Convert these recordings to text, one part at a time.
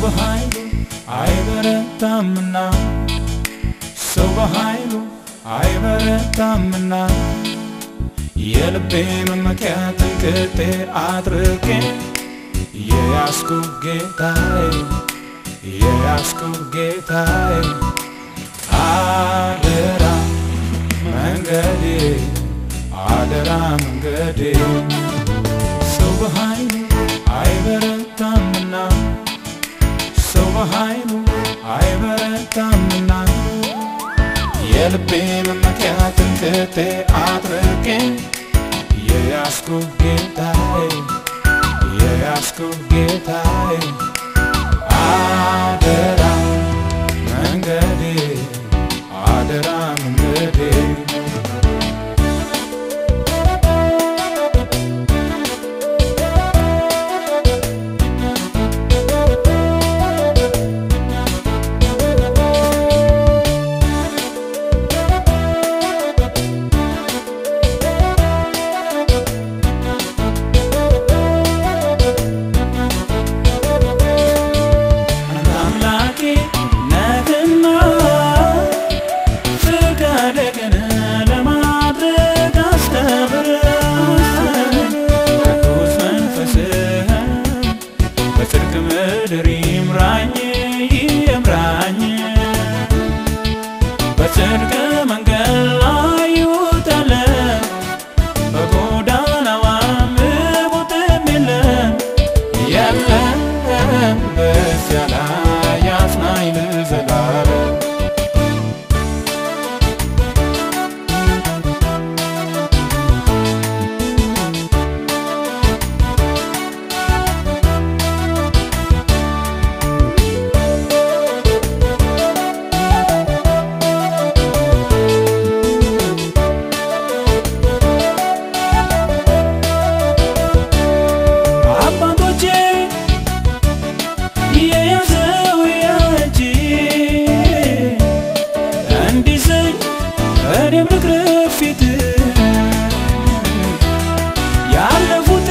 በኃይሉ አይበረታምና ሰው በኃይሉ አይበረታምና የልቤ መመኪያ ትምክህቴ አድርጌ የያዝኩ ጌታዬ የያዝኩ ጌታዬ አደራ መንገዴ አደራ መንገዴ ሰው በኃይሉ አይበረታምና ሰው በኃይሉ አይበረታምና የልቤ መመኪያ ትምክህቴ አድርጌ የያዝኩ ጌታዬ የያዝኩ ጌታዬ አደራ መንገዴ አደራ መንገዴ አምላኬ ነህና ፍቃድህን ለማድረግ አስተምረኝ ቅዱስ መንፈስህን በጽድቅ ምድር ይምራኝ ይምራኝ በጽድቅ መንገድ ላይ ይውጠለን በጎዳናዋ ምቡጥም የለም የለም በዚያ ላይ ያጽናኝ ለዘላለም አባቶቼ የያዘው ያንቺ እንዲዘኝ እኔም ልቅረብ ፊት ያለፉት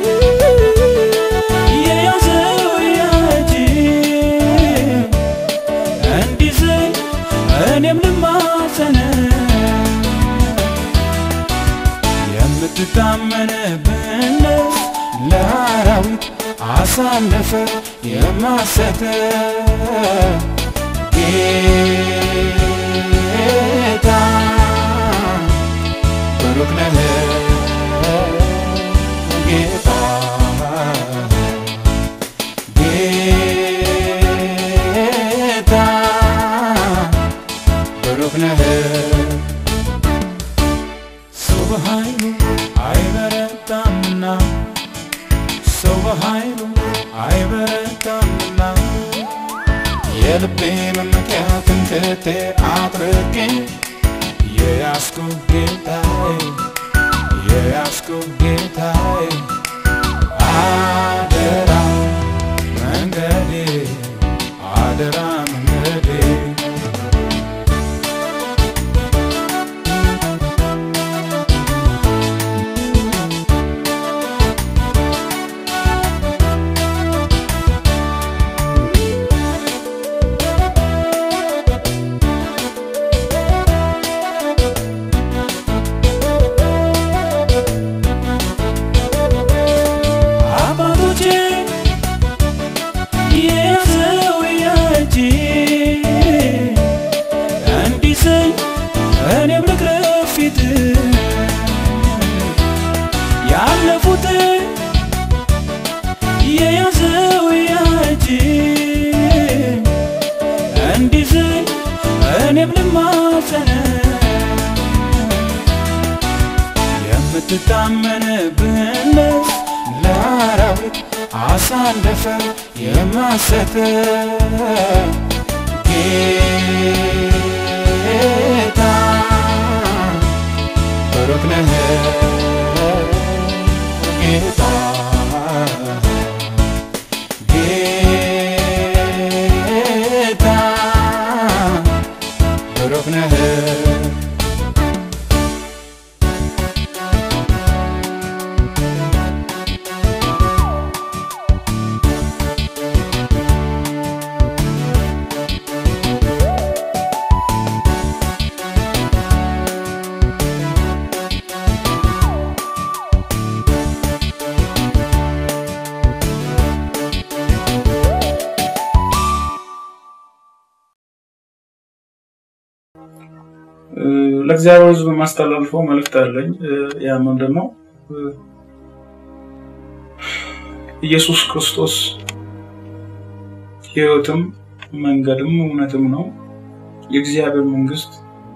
የያዘው ያንቺ እንዲዘኝ እኔም ልማጸን የምትታመንብነት ለአራዊት አሳለፈ የማሰተ ጌታ ብሩክ ነህ ጌታ ጌታ ብሩክ ነህ ሰው በኃይሉ አይበረታምና ሰው በኃይሉ አይበረታምና የልቤ መመኪያ ትምክህቴ አድርጌ የያዝኩ ጌታዬ የያዝኩ ጌታዬ አደራ መንገዴ አደራ መንገዴ አባቶቼ የያዘው ያንቺ እንዲሰኝ እኔም ልቅረብ ፊት ያለፉት የያዘው ያንቺ እንዲሰኝ እኔም ልማጸን የምትታመንብነት ለአራዊት አሳለፈ የማሰተ ጌታ ብሩክ ነህ ጌታ ጌታ ብሩክ ነህ ለእግዚአብሔር ሕዝብ የማስተላልፈው መልእክት አለኝ። ያ ምንድን ነው? ኢየሱስ ክርስቶስ ሕይወትም መንገድም እውነትም ነው። የእግዚአብሔር መንግስት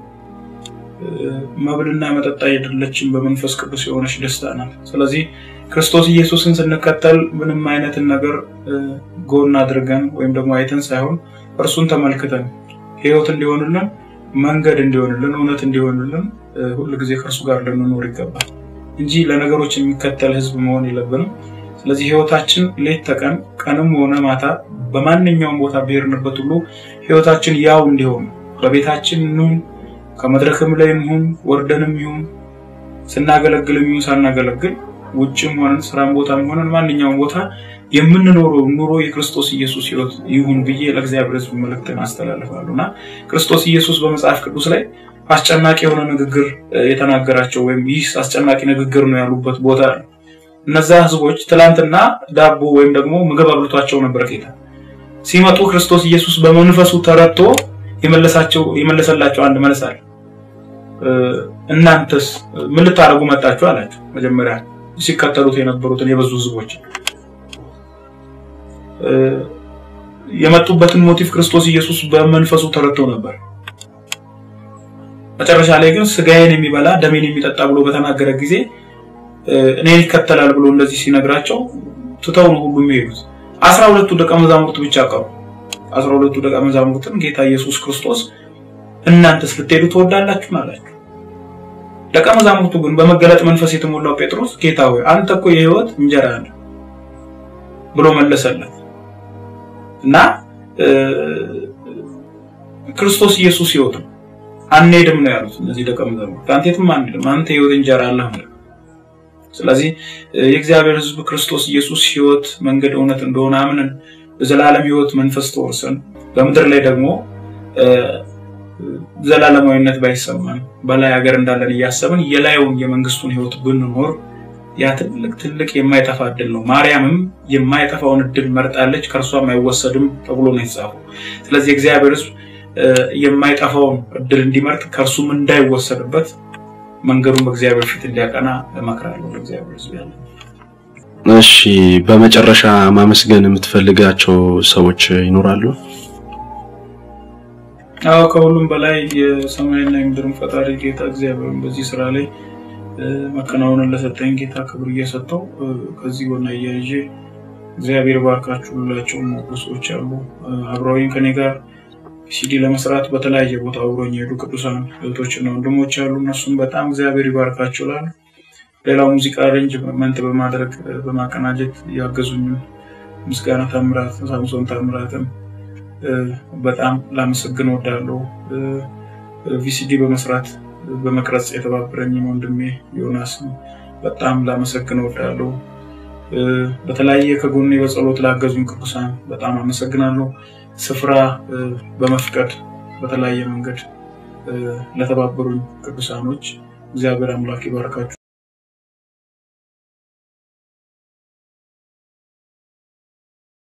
መብልና መጠጥ አይደለችም፣ በመንፈስ ቅዱስ የሆነች ደስታ ናት። ስለዚህ ክርስቶስ ኢየሱስን ስንከተል ምንም አይነትን ነገር ጎን አድርገን ወይም ደግሞ አይተን ሳይሆን እርሱን ተመልክተን ሕይወት እንዲሆንልን መንገድ እንዲሆንልን እውነት እንዲሆንልን ሁል ጊዜ ከእርሱ ጋር ልንኖር ይገባል እንጂ ለነገሮች የሚከተል ህዝብ መሆን የለብንም። ስለዚህ ህይወታችን ሌት ተቀን ቀንም ሆነ ማታ በማንኛውም ቦታ ብሄርንበት ሁሉ ህይወታችን ያው እንዲሆን በቤታችን እንሁን፣ ከመድረክም ላይ እንሁን፣ ወርደንም ይሁን ስናገለግልም ይሁን ሳናገለግል ውጭም ሆነን ስራም ቦታም ሆነን ማንኛውም ቦታ የምንኖረው ኑሮ የክርስቶስ ኢየሱስ ህይወት ይሁን ብዬ ለእግዚአብሔር ህዝብ መልእክትን አስተላልፋለሁ እና ክርስቶስ ኢየሱስ በመጽሐፍ ቅዱስ ላይ አስጨናቂ የሆነ ንግግር የተናገራቸው ወይም ይህ አስጨናቂ ንግግር ነው ያሉበት ቦታ ነው። እነዛ ህዝቦች ትላንትና ዳቦ ወይም ደግሞ ምግብ አብልቷቸው ነበር ጌታ። ሲመጡ ክርስቶስ ኢየሱስ በመንፈሱ ተረድቶ የመለሰላቸው አንድ መልስ አለ። እናንተስ ምን ልታደርጉ መጣችሁ አላቸው። መጀመሪያ ሲከተሉት የነበሩትን የበዙ ህዝቦች የመጡበትን ሞቲቭ ክርስቶስ ኢየሱስ በመንፈሱ ተረድቶ ነበር። መጨረሻ ላይ ግን ስጋዬን የሚበላ ደሜን የሚጠጣ ብሎ በተናገረ ጊዜ እኔን ይከተላል ብሎ እንደዚህ ሲነግራቸው ትተው ነው ሁሉ የሚሄዱት። አስራ ሁለቱ ደቀ መዛሙርት ብቻ ቀሩ። አስራ ሁለቱ ደቀ መዛሙርትን ጌታ ኢየሱስ ክርስቶስ እናንተስ ልትሄዱ ትወዳላችሁ አላቸው። ደቀ መዛሙርቱ ግን በመገለጥ መንፈስ የተሞላው ጴጥሮስ ጌታ ሆይ አንተ እኮ የህይወት እንጀራ አለ ብሎ መለሰለት እና ክርስቶስ ኢየሱስ ህይወት ነው አንሄድም ነው ያሉት እነዚህ ደቀ መዛሙርት። አንተ የትም አንሄድም፣ አንተ የህይወት እንጀራ አለህ ነው። ስለዚህ የእግዚአብሔር ህዝብ ክርስቶስ ኢየሱስ ህይወት፣ መንገድ፣ እውነት እንደሆነ አምነን በዘላለም ህይወት መንፈስ ተወርሰን በምድር ላይ ደግሞ ዘላለማዊነት ባይሰማን በላይ ሀገር እንዳለን እያሰብን የላዩን የመንግስቱን ህይወት ብንኖር ያ ትልቅ ትልቅ የማይጠፋ እድል ነው። ማርያምም የማይጠፋውን እድል መርጣለች፣ ከእርሷም አይወሰድም ተብሎ ነው የተጻፈው። ስለዚህ የእግዚአብሔር ህዝብ የማይጠፋውን እድል እንዲመርጥ ከእርሱም እንዳይወሰድበት መንገዱን በእግዚአብሔር ፊት እንዲያቀና እመክራለሁ። ለእግዚአብሔር ህዝብ ያለ እሺ፣ በመጨረሻ ማመስገን የምትፈልጋቸው ሰዎች ይኖራሉ? አዎ፣ ከሁሉም በላይ የሰማይና የምድርን ፈጣሪ ጌታ እግዚአብሔርን በዚህ ስራ ላይ መከናወንን ለሰጠኝ ጌታ ክብር እየሰጠው ከዚህ ጎና እያይዤ እግዚአብሔር ባርካችሁ ሁላቸው ሞገሶች አሉ አብረውኝ ከኔ ጋር ሲዲ ለመስራት በተለያየ ቦታ አብሮኝ የሄዱ ቅዱሳን እህቶችና ወንድሞች አሉ። እነሱም በጣም እግዚአብሔር ይባርካቸው ላሉ ሌላው ሙዚቃ አሬንጅመንት በማድረግ በማቀናጀት ያገዙኝ ምስጋና ታምራት፣ ሳምሶን ታምራትን በጣም ላመሰግን ወዳለሁ። ቪሲዲ በመስራት በመቅረጽ የተባበረኝ ወንድሜ ዮናስ በጣም ላመሰግን ወዳለሁ። በተለያየ ከጎኔ በጸሎት ላገዙኝ ቅዱሳን በጣም አመሰግናለሁ። ስፍራ በመፍቀድ በተለያየ መንገድ ለተባበሩኝ ቅዱሳኖች እግዚአብሔር አምላክ ይባርካችሁ።